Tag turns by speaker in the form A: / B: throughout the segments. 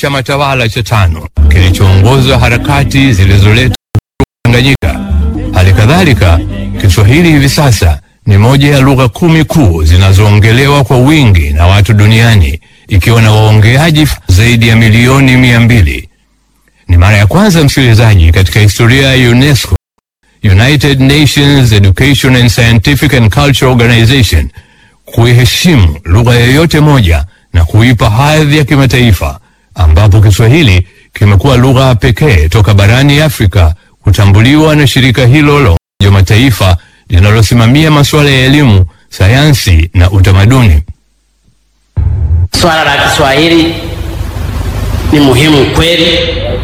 A: chama tawala cha tano kilichoongoza harakati zilizoleta Tanganyika. Hali kadhalika, Kiswahili hivi sasa ni moja ya lugha kumi kuu zinazoongelewa kwa wingi na watu duniani ikiwa na waongeaji zaidi ya milioni mia mbili. Ni mara ya kwanza msikilizaji, katika historia ya UNESCO, United Nations Education and Scientific and Cultural Organization, kuiheshimu lugha yoyote moja na kuipa hadhi ya kimataifa, ambapo Kiswahili kimekuwa lugha pekee toka barani Afrika kutambuliwa na shirika hilo la Umoja wa Mataifa linalosimamia masuala ya elimu, sayansi na utamaduni.
B: Swala la Kiswahili ni muhimu kweli,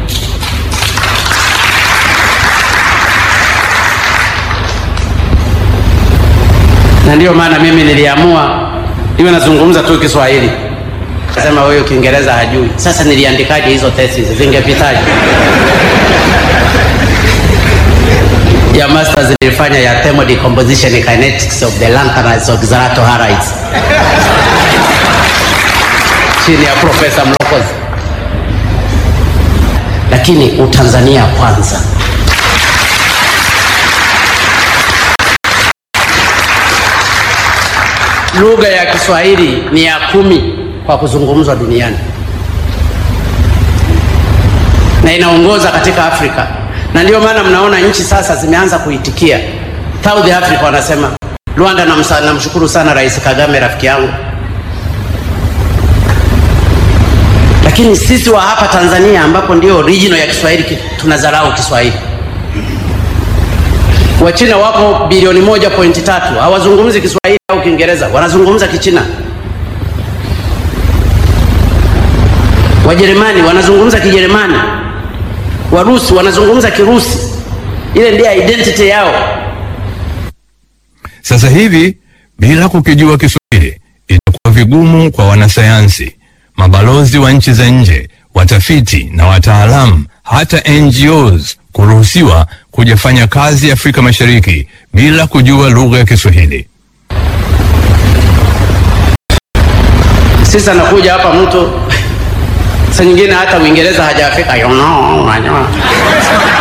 B: na ndiyo maana mimi niliamua iwe nazungumza tu Kiswahili. Kasema huyo Kiingereza hajui. Sasa niliandikaje hizo thesis, zingepitaje? ya masters nilifanya ya thermal decomposition and kinetics of the lanthanides oxalatohalides chini ya Profesa Mlokozi, lakini Utanzania kwanza. Lugha ya Kiswahili ni ya kumi kwa kuzungumzwa duniani na inaongoza katika Afrika, na ndio maana mnaona nchi sasa zimeanza kuitikia. South Africa wanasema, Rwanda namshukuru sana Rais Kagame, rafiki yangu lakini sisi wa hapa Tanzania ambapo ndio original ya Kiswahili tunadharau Kiswahili. Wachina wapo bilioni moja pointi tatu hawazungumzi Kiswahili au Kiingereza, wanazungumza Kichina. Wajerumani wanazungumza Kijerumani, Warusi wanazungumza Kirusi. Ile ndiyo identity yao.
A: Sasa hivi bila kukijua Kiswahili itakuwa vigumu kwa wanasayansi mabalozi wa nchi za nje, watafiti na wataalamu, hata NGOs kuruhusiwa kujafanya kazi Afrika Mashariki bila kujua lugha ya Kiswahili.
B: Sisi anakuja hapa mtu saa nyingine hata Uingereza hajafika, you know,